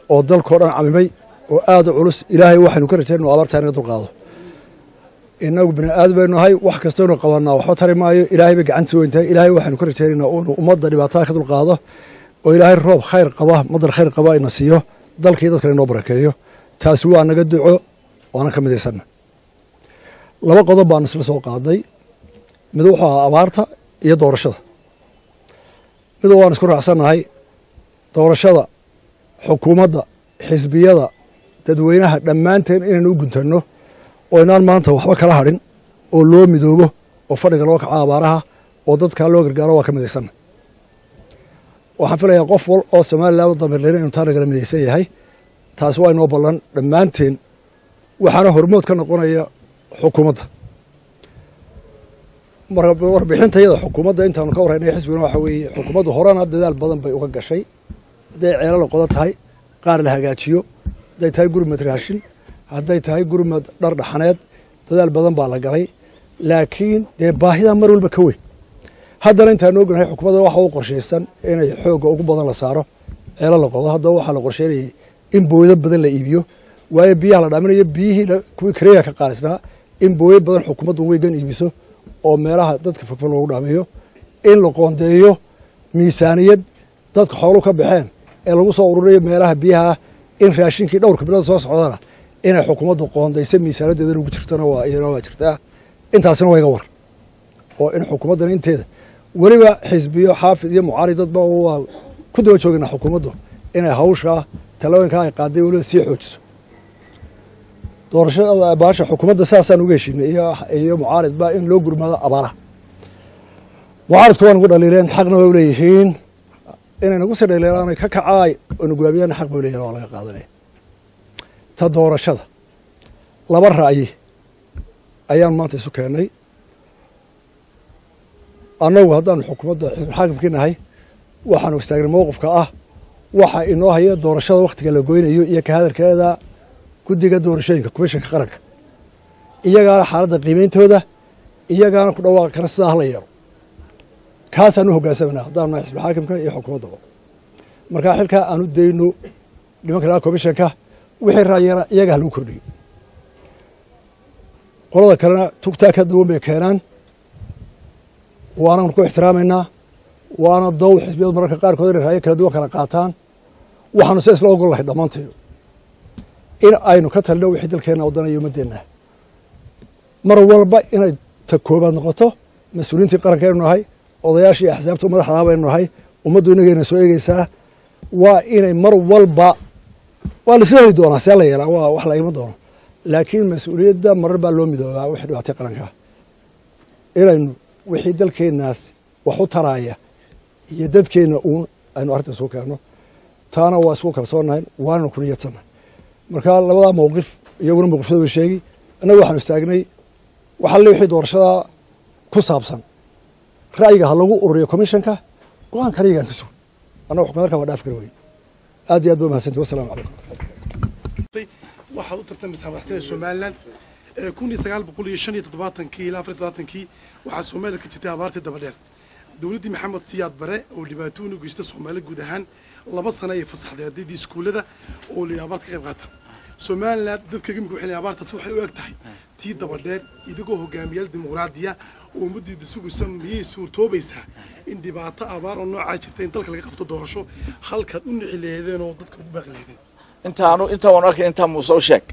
oo dalkao dhan camimay oo aada u culus ilaahay waxaynu ka rajayn inu abaartaa inaga dulqaado inagu bini aadam baynu nahay wax kastaynu qabanaa waxba tari maayo ilaahay bay gacantiisa weyn tahay ilaahay waxaynu ka rajaynaynaa inuu ummadda dhibaatada ka dulqaado oo ilaahay roob khayr qaba madar khayr qaba ina siiyo dalkii dadkana inoo barakeeyo taasi waa naga duco waana ka midaysanna laba qodob baanu isla soo qaadnay mid wuxuu ahaa abaarta iyo doorashada mid waan isku raacsannahay doorashada xukuumadda xisbiyada dadweynaha dhammaanteen inaynu u guntanno oo inaan maanta waxba kala hadhin oo loo midoobo oo fadhiga loo kaco abaaraha oo dadkaa loo gargaaro waa ka midaysanna waxaan filayaa qof wal oo somalilan u damirleyna inu taa nagala midaysan yahay taasi waa inoo ballan dhammaanteen waxaana hormood ka noqonaya xukuumadda warbixinta iyada xukuumadda intaanu ka warraynay xisbigana waxa weeye xukuumaddu horena dadaal badan bay uga gashay hadday ceelala qodo tahay qaar la hagaajiyo hadday tahay gurmad raashin hadday tahay gurmad dhar dhaxaneed dadaal badan baa la galay laakiin dee baahidaa mar walba ka weyn haddana intaanu ognahay xukuumadda waxa u qorshaysan inay xoogga ugu badan la saaro ceelo la qodo haddaba waxaa la qorsheynayay in booydo badan la iibiyo waayo biyaha la dhaaminayo biyihii kuwii kareeya ka qaalisnaa in booyo badan xukuumaddu weygan iibiso oo meelaha dadka fogfog loogu dhaamiyo in la qoondeeyo miisaaniyad dadka xoolu ka baxeen ee lagu soo ururayo meelaha biyaha in raashinkii dhowrka bilood soo socdana inay xukuumaddu qoondayso miisaanadeedan ugu jirtana waa iyana waa jirtaa intaasina waa iga war oo in xukuumaddan inteeda weliba xisbiyo xaafid iyo mucaari dadba waa ku daba joogana xukuumaddu inay hawshaa talooyinkaa ay qaaday weliba sii xoojiso doorashada baasha xukuumadda saasaan uga heshiinay iyo mucaaridba in loo gurmaado abaaraha mucaaridku waa nagu dhaliileen xaqna way uleeyihiin inay nagu sii dhaliilaanay ka kacaay oo naguwaabiyana xaq bay uleyihin waa laga qaadanaya ta doorashada laba ra'yi ayaan maanta isu keennay annagu haddaanu xukuumadda xaakimkii nahay waxaanu istaagnay mowqifka ah waxa inoo haya doorashada wakhtiga la goynayo iyo ka hadalkeeda guddiga doorashooyinka komishanka qaranka iyagaana xaaladda qiimeyntooda iyagaana ku dhawaaqi kara sidaa hala yeelo kaasaan u hoggaansamana haddaanu nahay xisbi xaakimka iyo xukuumaddaba markaa xilkaa aanu dayno nimanka laga komishanka wixii raayana iyaga ha lagu kordhiyo qolada kalena tugtaa ka duwan bay keenaan waananu ku ixtiraamaynaa waana dow xisbiyadu mararka qaarkood inay raayo kala duwan kala qaataan waxaanu se isla ogol lahay dhammaanteedu in aynu ka talino wixii dalkeenna wadanayo ummadeenna mar walba inay ta koobaad noqoto mas-uuliyiintii qaranka aynu nahay odayaashii axsaabta madaxdaa baynu nahay ummaddu inagayna soo eegeysaa waa inay mar walba waa laisla heli doonaa see la yeelaa waa wax la iman doono laakiin mas-uuliyadda marar baa loo midoobaa wixii dhibaatay qarankaa inaynu wixii dalkeennaas wax u taraaya iyo dadkeenna uun aynu arrinta isugu keenno taana waa isku kalsoonahay waananu ku niyadsannahay marka labadaa mowqif iyaguna mowqifyada way sheegi annaga waxaanu istaagnay waxalle wixii doorashadaa ku saabsan ra'yiga ha lagu ururiyo commishanka go-aan kaliyagaan ka sugan annaga xukuumad halkaa waa dhaafi kara weyn aad iyo aad ba mahadsanti wassalamu calaykum waxaad u tartamaysaa madaxtooyada somalilan kun iyo sagaal boqol iyo shan iyo toddobaatankii ilaa afar iyo toddobaatankii waxaa soomaaliya ka jirtay abaartii dabadheer dowladdii maxamed siyaad bare oo dhibaatooyin u geystay soomaali guud ahaan laba sano ay fasaxday ardaydii iskuullada oo layidhi abaarta ka qayb qaata somalilan dadka imika waxay leeyihin abaartaasi waxay u eg tahay tii dabadheer idigoo hogaamiyaal dimuqraadiya oo ummaddiida sugaysa miyay suurtoobaysaa in dhibaato abaar oo noocaa jirta in dalka laga qabto doorasho halkaad u nici laheedeen oo dadka ugu baaqi laheedeen intaanu inta waan arkay intaa muuse u sheeg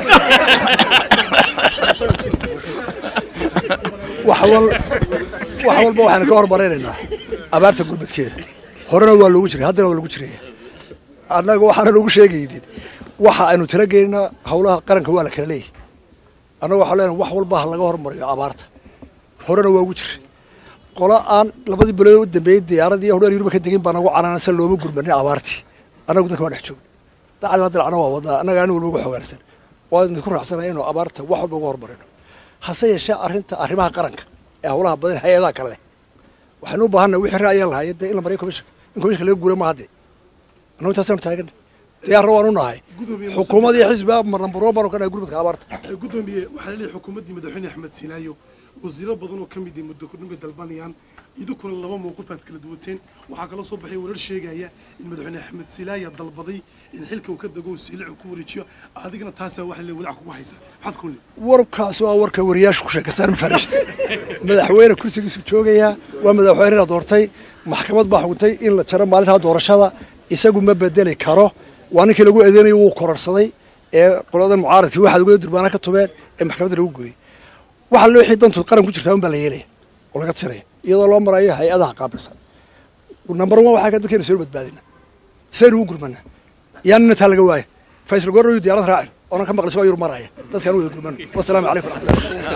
wax wal wax walba waxaanu ka hormaraynaynaa abaarta gurmadkeeda horena waa loogu jiray haddana waa lagu jiraya annaga waxaana loogu sheegaynin waxa aynu tala geynina howlaha qaranka waa la kala leeyahy annaga waxaa leenahay wax walba ha laga hormariyo abaarta horena waa ugu jiray qola aan labadii bilood u dambeeyey diyaaradii hodheer yurba ka degin baa nagu canaansan looma gurmanin abaartii annagu dadka waa dhex joogna dacalaa dilacna waa wadnaa annaga anigu walba uga xogaansan waa idinku raacsanahay inuu abaarta wax walba uga hormarino hase yeeshee arrinta arrimaha qaranka ee howlaha badan hay-adaha kale leh waxaynu u baahannahay wixii ra'yaan lahaye dee in la mariyo commishanka in commishanka laga guura ma hadde annagu intaasaanu taaganna diyaarna waanu nahay xukuumad iyo xisbi nambaroo baanu ka nahay gurmadka abaarta gudoomiye waxaa laleeyahay xukuumaddii madaxweyne axmed siinaayo wasiiro badan oo ka mid ah muddo kordhin bay dalbanayaan idinkuna laba mowqif baad kala duwateen waxaa kaloo soo baxay warar sheegaya in madaxweyne axmed silaaya dalbaday in xilka uu ka dego uu siilic ku wareejiyo adigana taasaa waxa le walac kugu haysa maxaad ku le warkaasi waa warka wariyaashu ku sheekaystaan mafarishta madaxweyne kursigiisu joogayaa waa madaxweynena doortay maxkamad baa xukuntay in la jaro maalintaa doorashada isagu ma bedeli karo waa ninkii lagu eedeynayo wuu kororsaday ee qoladan mucaaradkii waxaad uga durbaana ka tubeen ee maxkamadda lagu gooyey waxa loo wixii dantu qaran ku jirtaa un baa la yeelaya oo laga tiraya iyadoo loo marayo hay-adaha qaabilsan number one waxaa ka dadkeena soo badbaadina saynu ugu gurmana yaa nina taa laga waaya faysal goorroyu diyaarad raacin oonan ka maqlis waa yur maraya dadkaan wada gurmano wasalaamu calaykum waraxmatullahi